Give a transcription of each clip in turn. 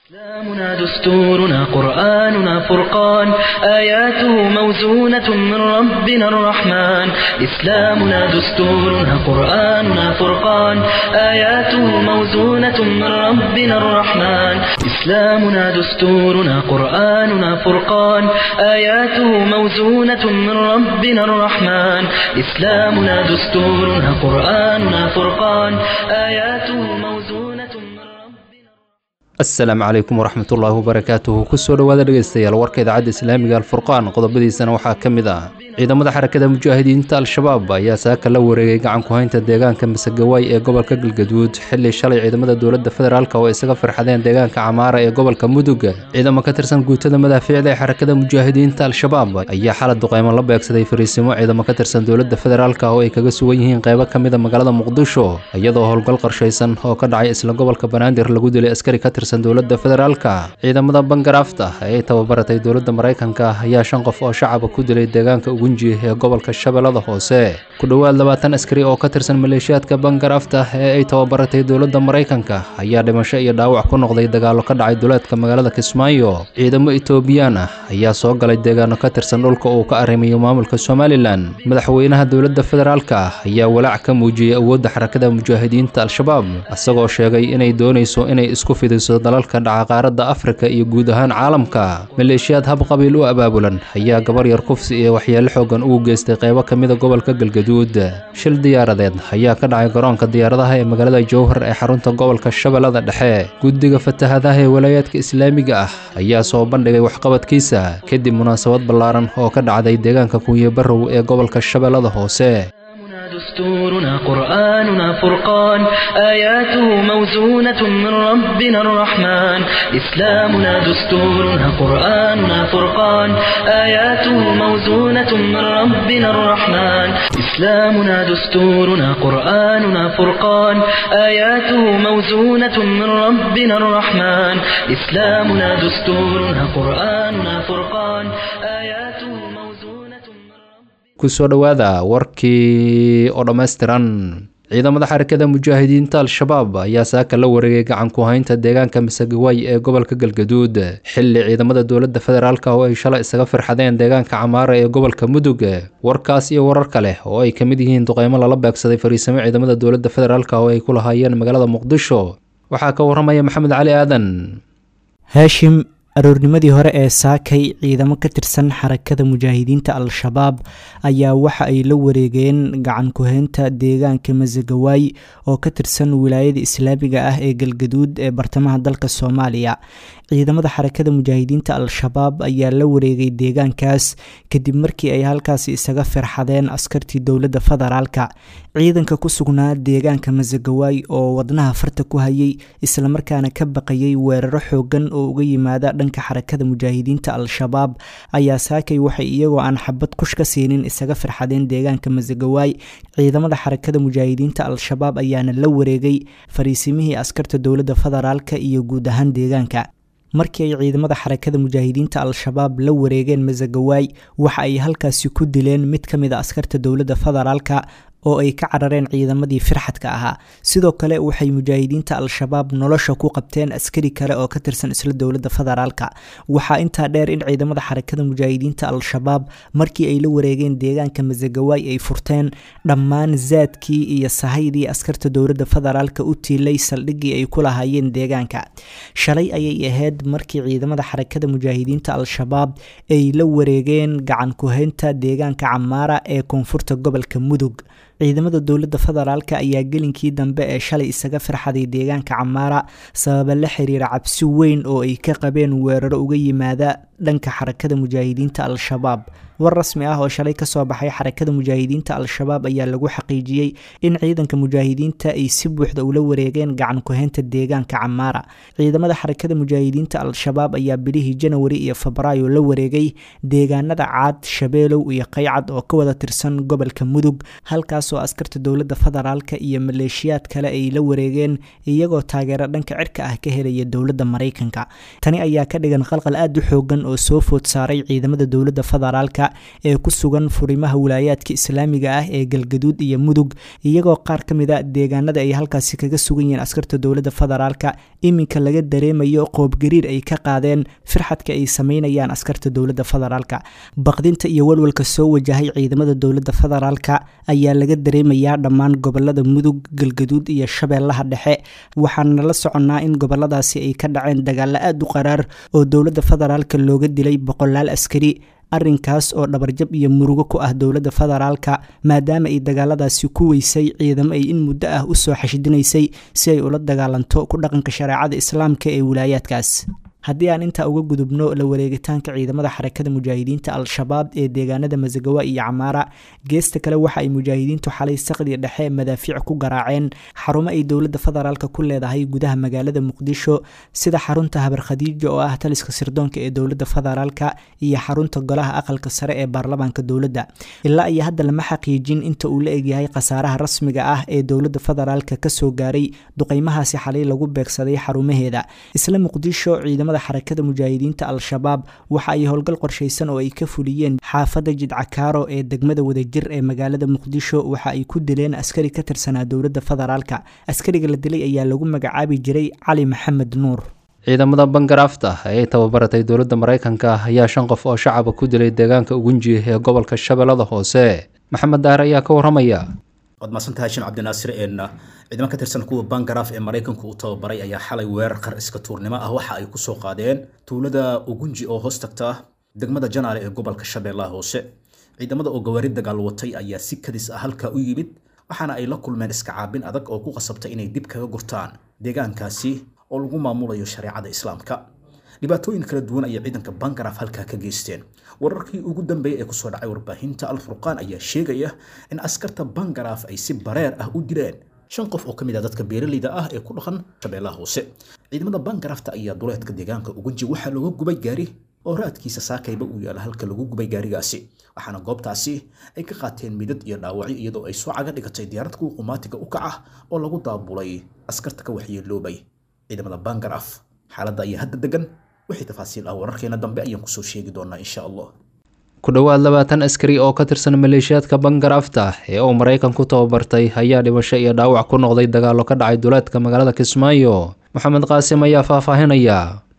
إسلامنا دستورنا قرآننا فرقان آياته موزونة من ربنا الرحمن إسلامنا دستورنا قرآننا فرقان آياته موزونة من ربنا الرحمن إسلامنا دستورنا قرآننا فرقان آياته موزونة من ربنا الرحمن إسلامنا دستورنا قرآننا فرقان آياته موزونة من ربنا asalaamu calaykum waraxmat ullaahi wabarakaatuhu kusoo dhowaada dhegaystayaal warka idaacadda islaamiga alfurqaan qodobadiisana waxaa ka mid ah ciidamada xarakada mujaahidiinta al-shabaab ayaa saaka la wareegay gacan ku-haynta deegaanka masegawaay ee gobolka galgaduud xili shalay ciidamada dowladda federaalk oo isaga farxadeen deegaanka camaara ee gobolka mudug ciidamo ka tirsan guutada madaafiicda ee xarakada mujaahidiinta al-shabaab ayaa xalad duqeymo la beegsaday fariisimo ciidamo ka tirsan dowladda federaalk oo ay kaga sugan yihiin qeybo ka mida magaalada muqdisho iyadoo howlgal qarshaysan oo ka dhacay isla gobolka banaadir lagu dilay askari ka tirsan dowladda federaalka ciidamada bangaraafta ee ay tababaratay dowladda maraykanka ayaa shan qof oo shacaba ku dilay deegaanka ugunji ee gobolka shabeellada hoose ku dhowaad labaatan askari oo ka tirsan maleeshiyaadka bangaraafta ee ay tababaratay dowladda maraykanka ayaa dhimasho iyo dhaawac ku noqday dagaallo ka dhacay duleedka magaalada kismaayo ciidamo etoobiyaan ah ayaa soo galay deegaano ka tirsan dhulka uu ka arrimayo maamulka somalilan madaxweynaha dowladda federaalka ayaa walaac ka muujiyey awoodda xarakada mujaahidiinta al-shabaab isagoo sheegay inay doonayso inay isku fidiso dalalka dhaca qaaradda afrika iyo guud ahaan caalamka maleeshiyaad hab qabiil u abaabulan ayaa gabar yar kufsi iyo waxyeelo xoogan ugu geystay qeybo ka mida gobolka galgaduud shil diyaaradeed ayaa ka dhacay garoonka diyaaradaha ee magaalada jowhar ee xarunta gobolka shabeellada dhexe guddiga fatahadaha ee walaayaadka islaamiga ah ayaa soo bandhigay waxqabadkiisa kadib munaasabad ballaaran oo ka dhacday deegaanka kunye barrow ee gobolka shabeellada hoose إسلامنا دستورنا قرآننا فرقان آياته موزونة من ربنا الرحمن إسلامنا دستورنا قرآننا فرقان آياته موزونة من ربنا الرحمن إسلامنا دستورنا قرآننا فرقان آياته موزونة من ربنا الرحمن إسلامنا دستورنا قرآننا فرقان آياته موزونة من ربنا kusoo dhowaada warkii oo dhammaystiran ciidamada xarakada mujaahidiinta al-shabaab ayaa saaka la wareegay gacan ku-haynta deegaanka masegawaay ee gobolka galgaduud xili ciidamada dowladda federaalk oo ay shalay isaga firxadeen deegaanka camaara ee gobolka mudug warkaas iyo warar kale oo ay ka mid yihiin duqeymo lala beegsaday fariisimo ciidamada dowladda federaalk oo ay ku lahaayeen magaalada muqdisho waxaa ka waramaya maxamed cali aadan haashim aroornimadii hore ee saakay ciidamo ka tirsan xarakada mujaahidiinta al-shabaab ayaa waxa ay la wareegeen gacan ku-heynta deegaanka masagawaay oo ka tirsan wilaayada islaamiga ah ee galgaduud ee bartamaha dalka soomaaliya ciidamada xarakada mujaahidiinta al-shabaab ayaa la wareegay deegaankaas kadib markii ay halkaasi isaga firxadeen askartii dowladda federaalka ciidanka ku sugnaa deegaanka masagawaay oo wadnaha farta ku hayay islamarkaana ka baqayay weeraro xoogan oo uga yimaada dhanka xarakada mujaahidiinta al-shabaab ayaa saakay waxay iyagoo aan xabad kush ka siinin isaga firxadeen deegaanka masagawaay ciidamada xarakada mujaahidiinta al-shabaab ayaana la wareegay fariisimihii askarta dowladda federaalka iyo guud ahaan deegaanka markii ay ciidamada xarakada mujaahidiinta al-shabaab la wareegeen masagawaay waxa ay halkaasi ku dileen mid ka mid a askarta dowladda federaalka oo ay ka carareen ciidamadii firxadka ahaa sidoo kale waxay mujaahidiinta al-shabaab nolosha ku qabteen askari kale oo ka tirsan isla dowladda federaalka waxaa intaa dheer in ciidamada xarakada mujaahidiinta al-shabaab markii ay la wareegeen deegaanka masagawaay ay furteen dhammaan zaadkii iyo sahaydii askarta dowladda federaalka u tiilay saldhiggii ay ku lahaayeen deegaanka shalay ayay ahayd markii ciidamada xarakada mujaahidiinta al-shabaab ay la wareegeen gacan ku-haynta deegaanka camaara ee koonfurta gobolka mudug ciidamada dowladda federaalk ayaa gelinkii dambe ee shalay isaga firxaday deegaanka camaara sababa la xiriira cabsi weyn oo ay ka qabeen weeraro uga yimaada dhanka xarakada mujaahidiinta al-shabaab war rasmi ah oo shalay kasoo baxay xarakada mujaahidiinta al-shabaab ayaa lagu xaqiijiyey in ciidanka mujaahidiinta ay si buuxda ula wareegeen gacan ku-haynta deegaanka camaara ciidamada xarakada mujaahidiinta al-shabaab ayaa bilihii janawari iyo febraayo la wareegay deegaanada caad shabeelow iyo qaycad oo ka wada tirsan gobolka mudug halkaasoo askarta dowladda federaalka iyo maleeshiyaad kale ay la wareegeen iyagoo taageero dhanka cirka ah ka helaya dowladda maraykanka tani ayaa ka dhigan qalqal aada u xoogan oo soo food saaray ciidamada dowladda federaalka ee ku sugan furimaha wilaayaadka islaamiga ah ee galgaduud iyo mudug iyagoo qaar ka mid a deegaanada ay halkaasi kaga sugan yihiin askarta dowladda federaalka iminka laga dareemayo qoobgariir ay ka qaadeen firxadka ay sameynayaan askarta dowladda federaalka baqdinta iyo walwalka soo wajahay ciidamada dowladda federaalka ayaa laga dareemayaa dhammaan gobolada mudug galgaduud iyo shabeellaha dhexe waxaana la soconnaa in goboladaasi ay ka dhaceen dagaalo aada u qaraar oo dowladda federaalka looga dilay boqolaal askari arrinkaas oo dhabarjab iyo murugo ku ah dowladda federaalka maadaama ay dagaaladaasi ku weysay ciidamo ay in muddo ah usoo xashidinaysay si ay ula dagaalanto ku dhaqanka shareecada islaamka ee wilaayaadkaas haddii aan intaa uga gudubno la wareegitaanka ciidamada xarakada mujaahidiinta al-shabaab ee deegaanada masagawa iyo camaara geesta kale waxa ay mujaahidiintu xalay saqdi dhexe madaafiic ku garaaceen xarumo ay dowladda federaalk ku leedahay gudaha magaalada muqdisho sida xarunta habar khadiija oo ah taliska sirdoonka ee dowladda federaalk iyo xarunta golaha aqalka sare ee baarlamaanka dowladda ilaa iyo hadda lama xaqiijin inta uu la egyahay khasaaraha rasmiga ah ee dowladda federaalk kasoo gaaray duqeymahaasi xalay lagu beegsaday xarumaheeda isla muqdisho xarakada mujaahidiinta al-shabaab waxa ay howlgal qorshaysan oo ay ka fuliyeen xaafadda jidcakaaro ee degmada wadajir ee magaalada muqdisho waxa ay ku dileen askari ka tirsanaa dowladda federaalka askariga la dilay ayaa lagu magacaabi jiray cali maxamed nuur ciidamada bangaraafta ee ay tababaratay dowladda maraykanka ayaa shan qof oo shacaba ku dilay deegaanka ugunji ee gobolka shabeellada hoose maxamed daar ayaa ka waramaya waad mahadsantahay shin cabdinaasir een ciidamo ka tirsan kuwa bangaraaf ee maraykanku uu tababaray ayaa xalay weerar qar iska tuurnimo ah waxa ay kusoo qaadeen tuulada ugunji oo hoos tagta degmada janaale ee gobolka shabeellaha hoose ciidamada oo gawaari dagaal watay ayaa si kadis ah halkaa u yimid waxaana ay la kulmeen iska caabin adag oo ku qasabtay inay dib kaga gurtaan deegaankaasi oo lagu maamulayo shareecada islaamka dhibaatooyin kala duwan ayay ciidanka bangaraaf halkaa ka geysteen wararkii ugu dambeeyay ee kusoo dhacay warbaahinta al-furqaan ayaa sheegaya in askarta bangaraaf ay si bareer ah u dileen shan qof oo ka mid ah dadka beeraleyda ah ee ku dhaqan shabeellaha hoose ciidamada bangaraafta ayaa duleedka deegaanka ugunji waxaa looga gubay gaari oo raadkiisa saakayba uu yaala halka lagu gubay gaarigaasi waxaana goobtaasi ay ka qaateen midad iyo dhaawacyo iyadoo ay soo caga dhigatay diyaarad kuwa qumaatiga u kaca oo lagu daabulay askarta ka waxyeeloobay ciidamada bangaraaf xaaladda ayaa hadda degan wixii tafaasiil ah wararkeena dambe ayaan kusoo sheegi doonaa insha allah ku dhowaad labaatan askari oo ka tirsan maleeshiyaadka bangaraafta ee uu maraykanku tababartay ayaa dhimasho iyo dhaawac ku noqday dagaallo ka dhacay duleedka magaalada kismaayo maxamed qaasim ayaa faahfaahinaya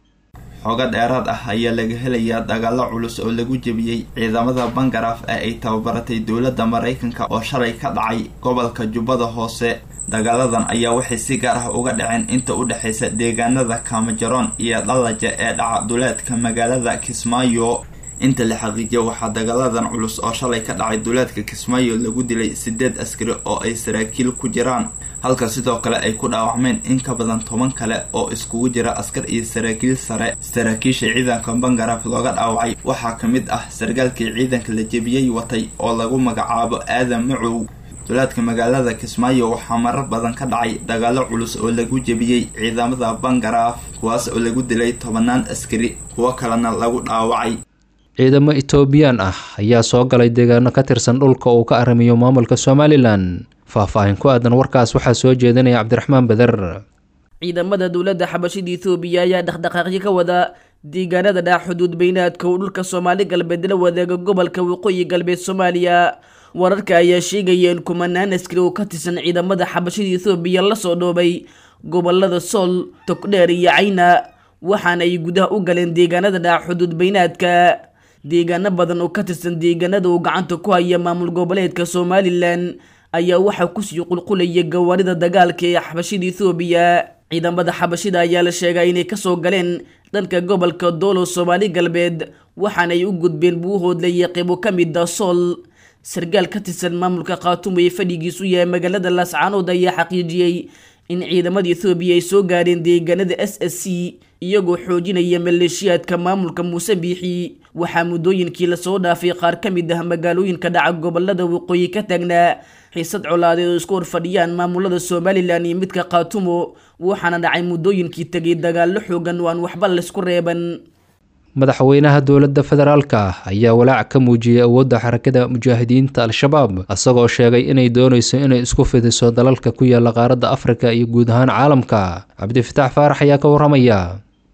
xooga dheeraad ah ayaa laga helayaa dagaalo culus oo lagu jebiyey ciidamada bangaraaf ee ay tababaratay dowladda maraykanka oo shalay ka dhacay gobolka jubbada hoose dagaaladan ayaa waxay si gaar ah uga dhaceen inta u dhexaysa deegaanada kaamajaroon iyo dhalaja ee dhaca duleedka magaalada kismaayo inta la xaqiijiya waxaa dagaaladan culus oo shalay ka dhacay duleedka kismaayo lagu dilay sideed askari oo ay saraakiil ku jiraan halka sidoo kale ay ku dhaawacmeen in ka badan toban kale oo iskugu jira askar iyo saraakiil sare saraakiisha ciidanka bangaraaf looga dhaawacay waxaa ka mid ah sargaalkii ciidanka la jebiyey watay oo lagu magacaabo aadan macow duleedka magaalada kismaayo waxaa marar badan ka dhacay dagaalo culus oo lagu jebiyey ciidamada bangaraaf kuwaas oo lagu dilay tobanaan askari kuwo kalena lagu dhaawacay ciidamo etoobiyaan ah ayaa soo galay deegaano ka tirsan dhulka uu ka arrimiyo maamulka somalilan faahfaahin ku aadan warkaas waxaa soo jeedinaya cabdiraxmaan beder ciidamada dowladda xabashida ethoobiya ayaa dhaqdhaqaaqyo ka wada deegaanada dhac xuduud beynaadka uu dhulka soomaali galbeed la wadaaga gobolka waqooyi galbeed soomaaliya wararka ayaa sheegaya in kumanaan askari oo ka tirsan ciidamada xabashida ethoobiya lasoo dhoobay gobolada sool togdheer iyo cayna waxaana ay gudaha u galeen deegaanada dhac xuduud beynaadka deegaano badan oo ka tirsan deegaanada uu gacanta ku haya maamul goboleedka somalilan ayaa waxaa kusii qulqulaya gawaarida dagaalka ee xabashida ethoobiya ciidamada xabashida ayaa la sheegaa inay kasoo galeen dhanka gobolka doolo soomaali galbeed waxaana ay u gudbeen buuhoodla iyo qeybo ka mid a sool sargaal ka tirsan maamulka khaatumo ee fadhigiisu yahay magaalada laascaanood ayaa xaqiijiyey in ciidamada ethoobiya ay soo gaareen deegaanada s s c iyagoo xoojinaya maleeshiyaadka maamulka muuse biixi waxaa muddooyinkii lasoo dhaafay qaar ka mid ah magaalooyinka dhaca gobolada waqooyi ka taagnaa xiisad colaadeed oo isku horfadhiyaan maamulada somalilan iyo midka khaatumo waxaana dhacay muddooyinkii tegay dagaallo xoogan oo aan waxba laysku reeban madaxweynaha dowladda federaalka ayaa walaac ka muujiyey awoodda xarakada mujaahidiinta al-shabaab isagoo sheegay inay doonayso inay isku fidiso dalalka ku yaala qaaradda afrika iyo guud ahaan caalamka cabdifitaax faarax ayaa ka waramaya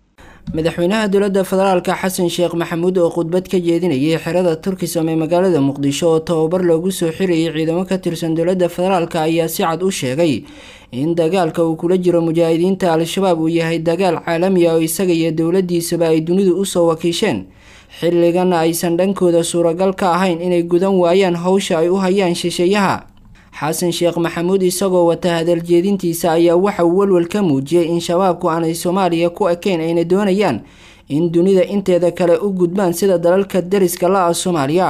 madaxweynaha dowladda federaalka xasan sheekh maxamuud oo khudbad ka jeedinayay xerada turkisam ee magaalada muqdisho oo tababar loogu soo xirayay ciidamo ka tirsan dowladda federaalka ayaa si cad u sheegay in dagaalka uu kula jiro mujaahidiinta al-shabaab uu yahay dagaal caalami ah oo isaga iyo dowladiisaba ay dunidu usoo wakiisheen xilligana aysan dhankooda suuragal ka ahayn inay gudan waayaan howsha ay u hayaan shisheeyaha xasan sheekh maxamuud isagoo wata hadaljeedintiisa ayaa waxa uu walwal ka muujiyey in shabaabku aanay soomaaliya ku ekayn ayna doonayaan in dunida inteeda kale u gudbaan sida dalalka dariska la ah soomaaliya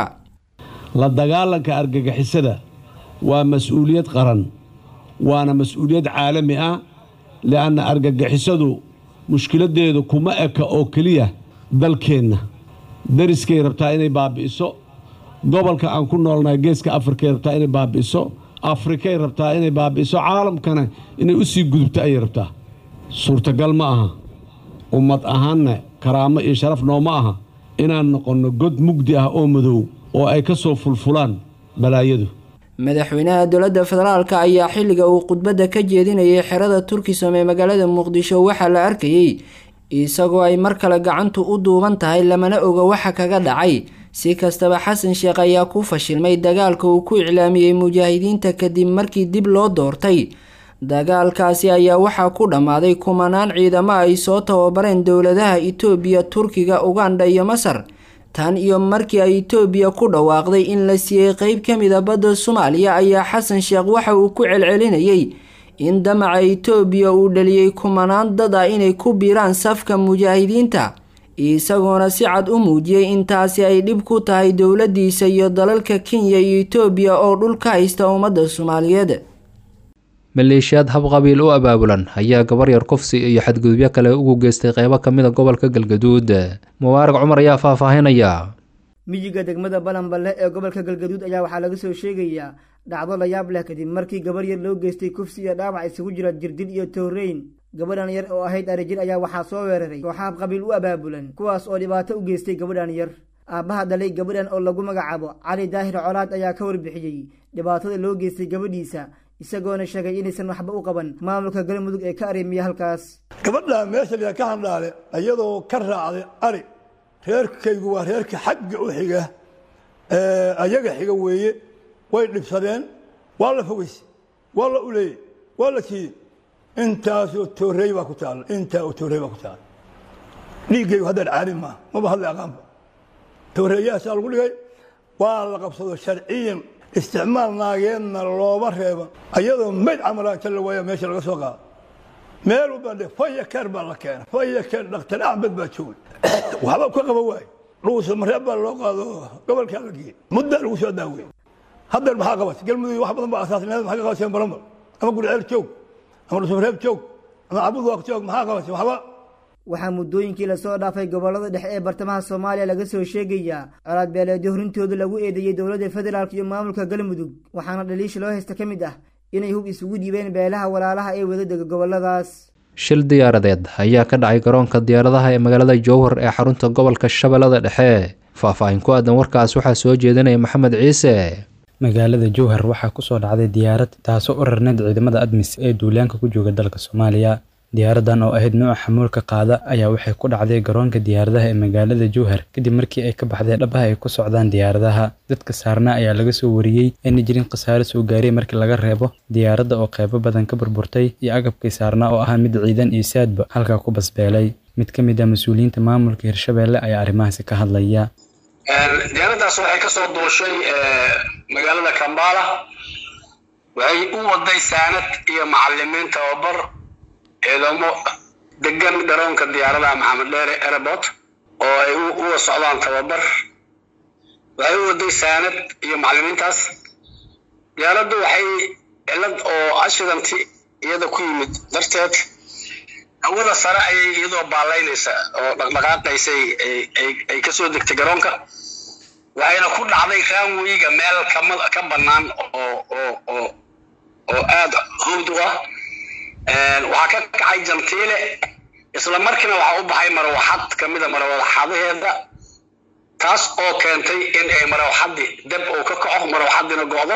la dagaalanka argagixisada waa mas-uuliyad qaran waana mas-uuliyad caalami ah li'anna argagixisadu mushkiladeedu kuma eka oo keliya dalkeenna dariskay rabtaa inay baabi'iso gobolka aan ku noolnahay geeska afrikay rabtaa inay baabi'iso afrikay rabtaa inay baabi'iso caalamkana inay u sii gudubto ayay rabtaa suurtagal ma aha ummad ahaanna karaamo iyo sharaf nooma aha inaan noqonno god mugdi ah oo madow oo ay ka soo fulfulaan balaayadu madaxweynaha dowladda federaalka ayaa xilliga uu khudbadda ka jeedinayay xerada turkisom ee magaalada muqdisho waxaa la arkayey isagoo ay mar kale gacantu u duuban tahay lamana oga waxa kaga dhacay si kastaba xasan sheekh ayaa ku fashilmay dagaalka uu ku iclaamiyey mujaahidiinta kadib markii dib loo doortay dagaalkaasi ayaa waxaa ku dhammaaday kumanaan ciidamo ay soo tababareen dowladaha itoobiya turkiga ugandha iyo masar tan iyo markii ay itoobiya ku dhawaaqday in la siiyey qeyb ka mid a badda soomaaliya ayaa xasan sheekh waxa uu ku celcelinayay in damaca itoobiya uu dhaliyey kumanaan dad ah inay ku biiraan safka mujaahidiinta isagoona si cad u muujiyey in taasi ay dhib ku tahay dowladiisa iyo dalalka kenya iyo itoobiya oo dhul ka haysta ummadda soomaaliyeed maleeshiyaad habqabiil u abaabulan ayaa gabar yar kufsi iyo xadgudubyo kale ugu geystay qeybo ka mid a gobolka galgaduud mubaarag cumar ayaa faahfaahinaya miyiga degmada balanballe ee gobolka galgaduud ayaa waxaa laga soo sheegayaa dhacdo la yaab leh kadib markii gabar yar loo geystay kufsi iyo dhaawac isugu jira jirdil iyo tooreyn gabadhan yar oo ahayd arijir ayaa waxaa soo weeraray kooxa habqabiil u abaabulan kuwaas oo dhibaato u geystay gabadhan yar aabbaha dhalay gabadhan oo lagu magacaabo cali daahir colaad ayaa ka warbixiyey dhibaatada loo geystay gabadhiisa isagoona sheegay inaysan waxba u qaban maamulka galmudug ee ka arrimiya halkaas gabadha meesha la ka handhaale iyadoo ka raacday ari reerkaygu waa reerka xagga u xiga ayaga xiga weeye way dhibsadeen waa la fogeysay waa la uleeyey waa la kiiyey intaasoo toorey baa ku taalla intaa oo toorey baa ku taalla dhiiggaygu haddaan caadi maaha maba hadlay aqaanba tooreeyahaasaa lagu dhigay waa la qabsado sharciyan isticmaal naageedna looma reeba ayadoo mayd camala inta la waaya meesha laga soo qaado meel u bandhe faya keer baa la keena faya keer dhakhtar axmed baa joogay waxba ka qaba waaye dhuusa mareeb baa loo qaado gobolkaa la geeyey muddaa lagu soo daawey haddeer maxaa qabatay galmudug wax badan baa asaasneed maxaa ka qabateen balambar ama gurceel joog ama dhusumareeb joog ama cabudwaaq joog maxaa qabatay waxba waxaa muddooyinkii lasoo dhaafay gobollada dhexe ee bartamaha soomaaliya laga soo sheegayaa colaad beeleedyo horintooda lagu eedeeyey dowladda federaalk iyo maamulka galmudug waxaana dhaliisha loo haysta ka mid ah inay hub isugu dhiibeen beelaha walaalaha ee wadadega gobolladaas shil diyaaradeed ayaa ka dhacay garoonka diyaaradaha ee magaalada jowhar ee xarunta gobolka shabeellada dhexe faahfaahin ku aadan warkaas waxaa soo jeedinaya maxamed ciise magaalada jowhar waxaa kusoo dhacday diyaarad taasoo u rarneyd ciidamada admis ee duulaanka ku jooga dalka soomaaliya diyaaradan oo ahayd nooca xamuulka qaada ayaa waxay ku dhacday garoonka diyaaradaha ee magaalada jowhar kadib markii ay ka baxday dhabaha ay ku socdaan diyaaradaha dadka saarna ayaa laga soo wariyey ayna jirin khasaare soo gaaray markii laga reebo diyaaradda oo qeybo badan ka burburtay iyo agabkii saarnaa oo ahaa mid ciidan iyo saadba halkaa ku basbeelay mid ka mid ah mas-uuliyiinta maamulka hirshabeelle ayaa arrimahaasi ka hadlaya diyaaraddaas waxay ka soo duushay magaalada kambala waxay u waday saanad iyo macalimiin tababar ciidamo degan garoonka diyaaradaha maxamed dheere airport oo ay uga socdaan tababar waxay u waday saanad iyo macalimiintaas diyaaraddu waxay cilad oo ashidanti iyada ku yimid darteed hawada sare ayay iyadoo baalaynaysa oo dhaqdhaqaaqaysay ay kasoo degtay garoonka waxayna ku dhacday raanweyga meel ka bannaan oo oo oo oo aada howd u ah waxaa ka kacay jantiile isla markiina waxaa u baxay marwaxad kamid a marwaxadaheeda taas oo keentay in ay marwaxadii dab uu ka kaco marwaxadiina go'do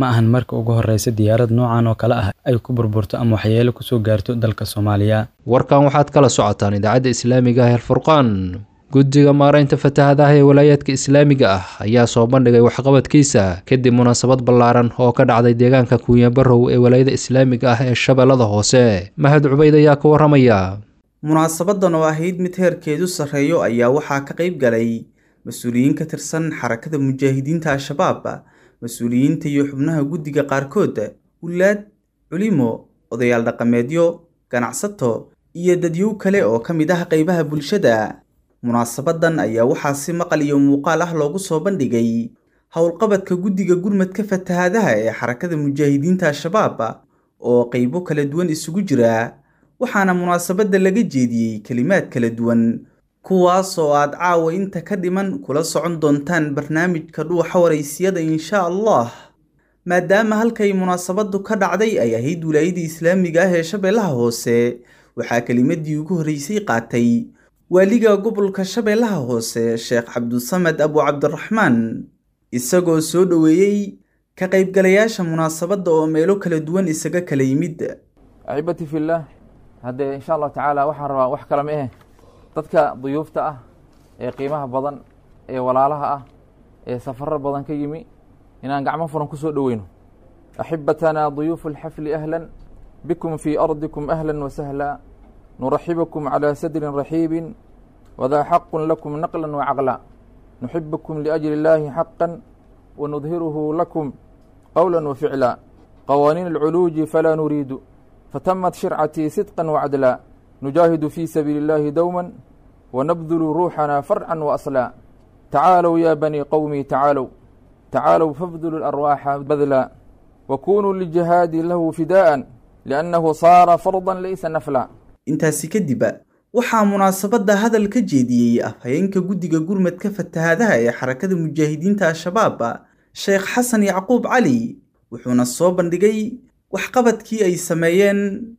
ma ahan marka ugu horreysa diyaarad noocan oo kale ah ay ku burburto ama waxyeelo kusoo gaarto dalka soomaaliya warkan waxaad kala socotaan idaacadda islaamiga ah alfurqaan guddiga maaraynta fatahaadaha ee walaayaadka islaamiga ah ayaa soo bandhigay waxqabadkiisa kadib munaasabad ballaaran oo ka dhacday deegaanka kuunyabarow ee walaayada islaamiga ah ee shabeellada hoose mahad cubayd ayaa ka warramaya munaasabadan oo ahayd mid heerkeedu sarreeyo ayaa waxaa ka qayb galay mas-uuliyiin ka tirsan xarakada mujaahidiinta al-shabaab mas-uuliyiinta iyo xubnaha guddiga qaarkood wulaad culimo odayaal dhaqameedyo ganacsato iyo dadyow kale oo ka mid ah qaybaha bulshada munaasabadan ayaa waxaa si maqal iyo muuqaal ah loogu soo bandhigay howlqabadka guddiga gurmadka fatahaadaha ee xarakada mujaahidiinta al-shabaab oo qaybo kala duwan isugu jira waxaana munaasabadda laga jeediyey kelimaad kala duwan kuwaas oo aad caawa inta ka dhiman kula socon doontaan barnaamijka dhuuxa waraysiyada insha allah maadaama halkay munaasabadu ka dhacday ay ahayd wilaayadii islaamiga ah ee shabeellaha hoose waxaa kelimadii ugu horreysay qaatay waaliga gobolka shabeellaha hoose sheekh cabdusamed abu cabdiraxmaan isagoo soo dhoweeyey ka qaybgalayaasha munaasabadda oo meelo kala duwan isaga kala yimid axibati fillaah haddee insha allahu tacaala waxaan rabaa wax kale ma ahe dadka duyuufta ah ee qiimaha badan ee walaalaha ah ee safarar badan ka yimi inaan gacmo furan ku soo dhoweyno axibatanaa duyuufu alxafli ahlan bikum fii ardikum ahla wasahla nuraxibukum calى sadrin raxiibin wadaa xaqun lakum naqla wacaqla nuxibukum liأjli اllahi xaqa wanudhiruhu lakum qowla waficla qawaaniin alculuuji falaa nuriidu fatamat shircatii sidqa wacdla nujaahidu fii sabiili اllahi dowma wanabdulu ruuxana farca waasla tacaalow ya banii qowmii tacaalow tacaalow fabdulu اlarwaaxa badla wakunuu lijihaadi lahu fidaءa liannahu saara farda laysa nafla intaasi kadib waxaa munaasabadda hadal ka jeediyey afhayeenka guddiga gurmadka fatahaadaha ee xarakada mujaahidiinta al-shabaab sheekh xasan yacquub cali wuxuuna soo bandhigay waxqabadkii ay sameeyeen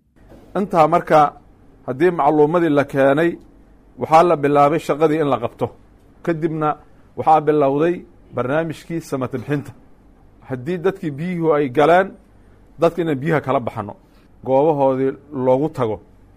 intaa marka haddii macluumadii la keenay waxaa la bilaabay shaqadii in la qabto kadibna waxaa bilowday barnaamijkii samatibxinta haddii dadkii biyuhu ay galeen dadka inaan biyaha kala baxano goobahoodii loogu tago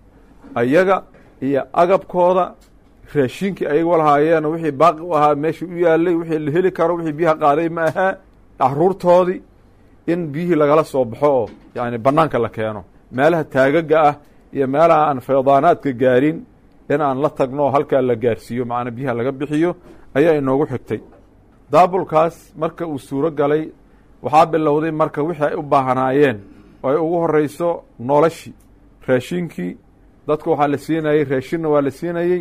ayaga iyo agabkooda raashinkii ayaga lahaayeen wixii baaqi u ahaa meeshii u yaalay wixii la heli karo wixii biyaha qaaday ma ahaa caruurtoodii in biyihii lagala soo baxo oo yani banaanka la keeno meelaha taagaga ah iyo meelaha aan feydaanaadka gaarin in aan la tagno oo halkaa la gaarsiiyo macnaa biyaha laga bixiyo ayaa inoogu xigtay daabulkaas marka uu suuro galay waxaa bilowday marka wixii ay u baahanaayeen oo ay ugu horeyso noloshii raashinkii dadka waxaa la siinayey raashinna waa la siinayey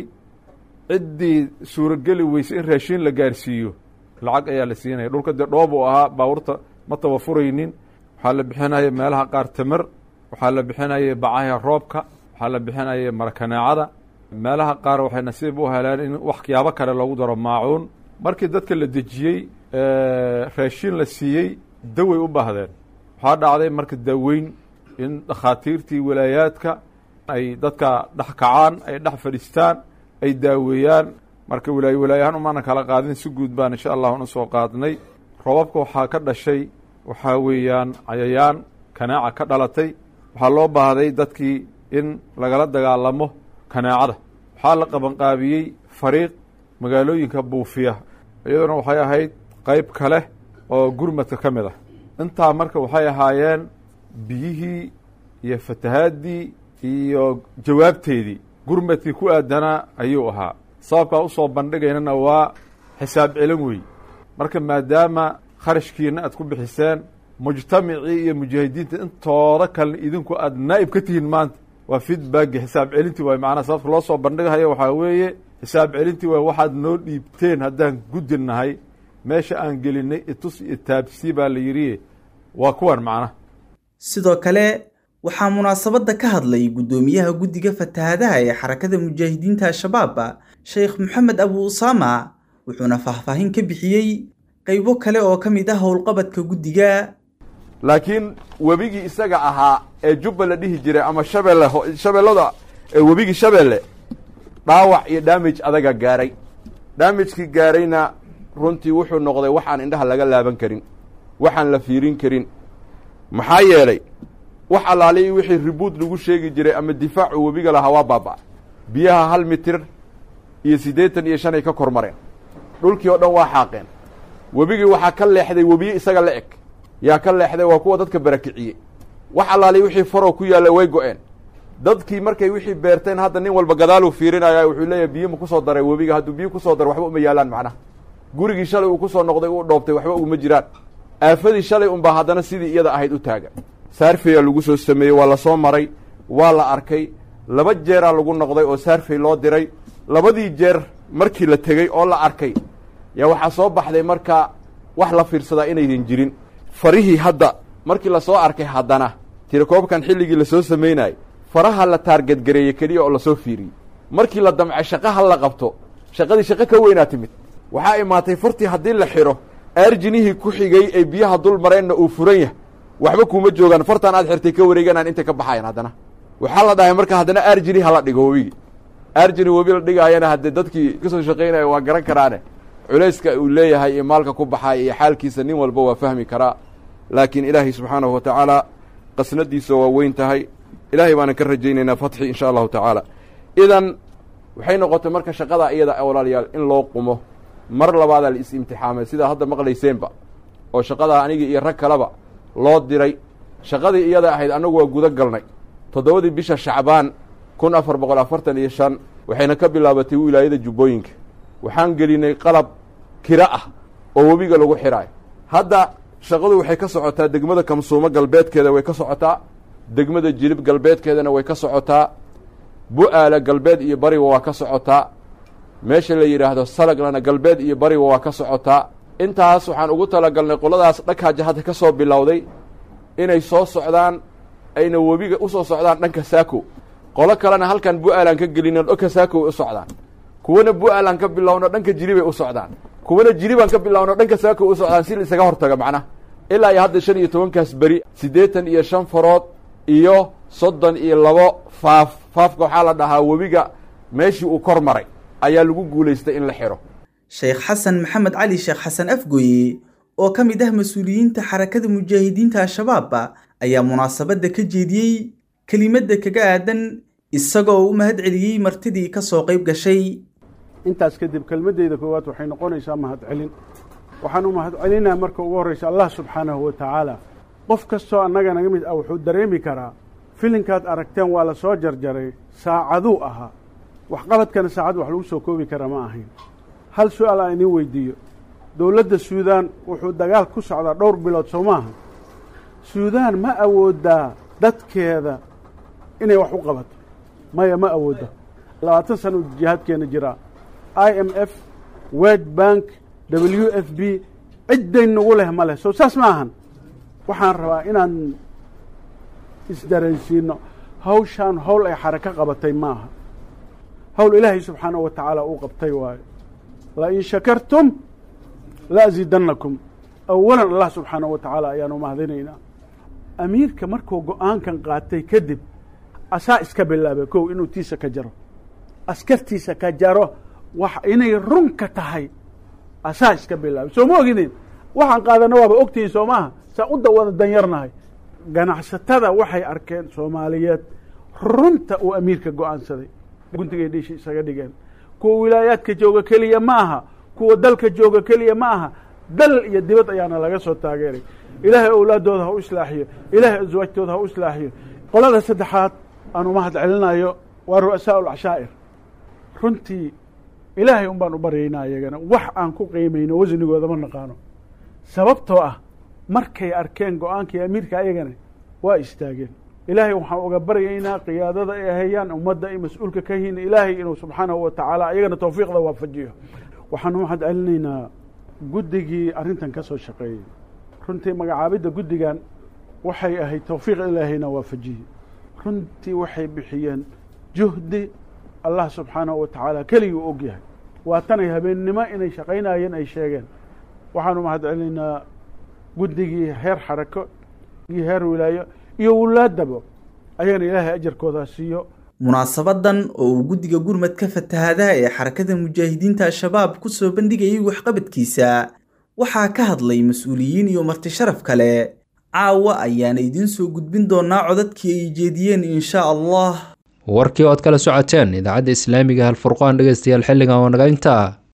ciddii suurogeli weysay in raashin la gaarsiiyo lacag ayaa la siinaya dhulka dee dhoob uu ahaa baabuurta ma tawafuraynin waxaa la bixinaya meelaha qaar tamar waxaa la bixinaya bacaha roobka waxaa la bixinaya marakaneecada meelaha qaar waxay nasiib u heleen in waxyaabo kale loogu daro maacuun markii dadka la dejiyey raashin la siiyey daway u baahdeen waxaa dhacday marka daaweyn in dhakhaatiirtii walaayaadka ay dadka dhex kacaan ay dhex fadhiistaan ay daaweeyaan marka walaayo walaayahaan umaana kala qaadin si guud baan insha allah una soo qaadnay robabka waxaa ka dhashay waxaa weeyaan cayayaan kanaaca ka dhalatay waxaa loo baahday dadkii in lagala dagaalamo kanaacada waxaa la qabanqaabiyey fariiq magaalooyinka buufiya iyaduna waxay ahayd qeyb kale oo gurmadka ka mid ah intaa marka waxay ahaayeen biyihii iyo fatahaadii iyo jawaabteedii gurmadkii ku aadanaa ayuu ahaa sababkaa usoo bandhigaynana waa xisaab celin wey marka maadaama kharashkiina aad ku bixiseen mujtamacii iyo mujaahidiinta intooda kalena idinku aad naa'ib ka tihiin maanta waa feedbacki xisaab celintii waay macnaha sababta loo soo bandhigahayo waxaa weeye xisaab celintii waay waxaad noo dhiibteen haddaan guddi nahay meesha aan gelinay itus iyo taabsii baa la yidhi waa kuwan macnaha sidoo kale waxaa munaasabadda ka hadlay guddoomiyaha guddiga fatahaadaha ee xarakada mujaahidiinta al-shabaab sheekh maxamed abu usaama wuxuuna faahfaahin ka bixiyey qaybo kale oo ka mid ah howlqabadka guddiga laakiin webigii isaga ahaa ee jubba la dhihi jiray ama shabeelle shabeellada ee webigii shabeelle dhaawac iyo damage adaga gaaray damagekii gaarayna runtii wuxuu noqday waxaan indhaha laga laaban karin waxaan la fiirin karin maxaa yeelay wax allaaliyi wixii ribuud lagu sheegi jiray ama difaacu webiga lahaa waa baaba' biyaha hal mitir iyo siddeetan iyo shan ay ka kor mareen dhulkii oo dhan waa xaaqeen webigii waxaa ka leexday webiye isaga la eg yaa ka leexday waa kuwa dadka barakiciyey wax allaaliyi wixii faroo ku yaalla way go-een dadkii markay wixii beerteen hadda nin walba gadaaluu fiirinaya wuxuu leeyahay biyo ma kusoo daray webiga hadduu biyo kusoo daro waxba uma yaalaan macnaha gurigii shalay uu kusoo noqday uu dhoobtay waxba uguma jiraan aafadii shalay unbaa haddana sidii iyada ahayd u taagan saarfeyaa lagu soo sameeyey waa la soo maray waa la arkay laba jeeraa lagu noqday oo saarfey loo diray labadii jeer markii la tegey oo la arkay yaa waxaa soo baxday marka wax la fiirsadaa inaydan jirin farihii hadda markii lasoo arkay haddana tirakoobkan xilligii lasoo samaynayay faraha la taargadgareeyey keliya oo lasoo fiiriyey markii la damcay shaqaha la qabto shaqadii shaqo ka weynaa timid waxaa imaatay furtii haddii la xidho aarjinihii ku xigay ee biyaha dul mareenna uu furan yahay waxba kuuma joogaan fartaan aad xirtay ka wareeganaan intay ka baxayan haddana waxaa la dhahay marka haddana aarjini hala dhigo webigi aarjini webi la dhigaayana haddee dadkii kasoo shaqaynaya waa garan karaane culayska uu leeyahay iyo maalka ku baxaaya iyo xaalkiisa nin walba waa fahmi karaa laakiin ilaahay subxaanahu wa tacaala qasnadiisa waa weyn tahay ilaahay baanan ka rajaynaynaa fatxi insha allahu tacaala idan waxay noqotay marka shaqada iyada walaalayaal in loo qumo mar labaadaa la is-imtixaamay sidaa hadda maqlayseenba oo shaqadaa anigii iyo rag kaleba loo diray shaqadii iyada ahayd annagu waa guda galnay toddobadii bisha shacbaan kun afar boqol afartan iyo shan waxayna ka bilaabatay wilaayada jubbooyinka waxaan gelinay qalab kira ah oo webiga lagu xidhaayo hadda shaqadu waxay ka socotaa degmada kamsuumo galbeedkeeda way ka socotaa degmada jilib galbeedkeedana way ka socotaa bu-aala galbeed iyo bariba waa ka socotaa meesha la yidhaahdo salaglana galbeed iyo bariba waa ka socotaa intaas waxaan ugu talagalnay qoladaas dhakaaja hadda ka soo bilowday inay soo socdaan ayna webiga u soo socdaan dhanka saako qolo kalena halkan bu-aalaan ka gelino dhanka saako way u socdaan kuwana bu-aalaan ka bilowno dhanka jiribay u socdaan kuwana jiribaan ka bilowno dhanka saako u socdaan si la isaga hortaga macnaha ilaa iyo hadda shan iyo tobankaas beri siddeetan iyo shan farood iyo soddon iyo labo faaf faafka waxaa la dhahaa webiga meeshii uu kor maray ayaa lagu guulaystay in la xidho sheekh xasan maxamed cali sheekh xasan afgooye oo ka mid ah mas-uuliyiinta xarakada mujaahidiinta al-shabaab ayaa munaasabadda ka jeediyey kelimadda kaga aadan isagoo u mahad celiyey martidii ka soo qayb gashay intaas kadib kelmaddeyda koowaad waxay noqonaysaa mahadcelin waxaan u mahadcelinaa marka ugu horraysa allah subxaanahu wa tacaala qof kastoo annaga naga mid ah wuxuu dareemi karaa filinkaad aragteen waa la soo jarjaray saacaduu ahaa waxqabadkana saacad wax lagu soo koobi karaa ma ahayn hal su-aal aan idiin weydiiyo dowladda suudaan wuxuu dagaal ku socdaa dhowr bilood soo maaha suudaan ma awoodaa dadkeeda inay wax u qabato maya ma awoodda labaatan sana uu jihaadkeena jiraa i m f wed bank w f b cidday nagu leh ma leh soo saas ma ahan waxaan rabaa inaan isdareensiino hawshaan howl ay xarako qabatay maaha howl ilaahay subxaanahu wa tacaala uu qabtay waayo lain shakartum la asiidannakum awalan allah subxaanahu wa tacaala ayaanu mahadinaynaa amiirka markuu go-aankan qaatay kadib asaa iska bilaabay kow inuu tiisa ka jaro askartiisa ka jaro wax inay runka tahay asaa iska bilaabay soo ma ogidin waxaan qaadana waaba ogtihiin soo maaha saa u dawada danyarnahay ganacsatada waxay arkeen soomaaliyeed runta uu amiirka go-aansaday guntigay dhiishi isaga dhigeen kuwa wilaayaadka jooga keliya ma aha kuwa dalka jooga keliya ma aha dal iyo dibad ayaana laga soo taageeray ilaahay owlaadooda ha u islaaxiyo ilaahay aswaajtooda ha u islaaxiyo qolada saddexaad aan umahad celinayo waa ru'asaa ulcashaa'ir runtii ilaahay un baan u baryaynaa iyagana wax aan ku qiimayno wasnigooda ma naqaano sababtoo ah markay arkeen go-aankii amiirka ayagana waa istaageen ilaahay waxaan uga baryaynaa qiyaadada ay hayaan ummadda ay mas-uulka ka yihiin ilaahay inuu subxaanahu wa tacaala ayagana tawfiiqda waafajiyo waxaan umahad celinaynaa guddigii arrintan ka soo shaqeeyey runtii magacaabidda guddigan waxay ahayd tawfiiq ilaahayna waafajiyey runtii waxay bixiyeen juhdi allah subxaanahu wa tacaala keligii u og yahay waa tanay habeennimo inay shaqaynayeen ay sheegeen waxaanu mahad celinaynaa guddigii heer xarako iyo heer wilaayo iyo wulaadaba ayagana ilaahay ajarkoodaa siiyo munaasabadan oo uu guddiga gurmadka fatahaadaha ee xarakada mujaahidiinta al-shabaab ku soo bandhigayay waxqabadkiisa waxaa ka hadlay mas-uuliyiin iyo marti sharaf kale caawa ayaana idiin soo gudbin doonaa codadkii ay jeediyeen insha allah warkii ood kala socoteen idaacadda islaamiga halfurqaan dhegaystayaal xilligan oo naga intaa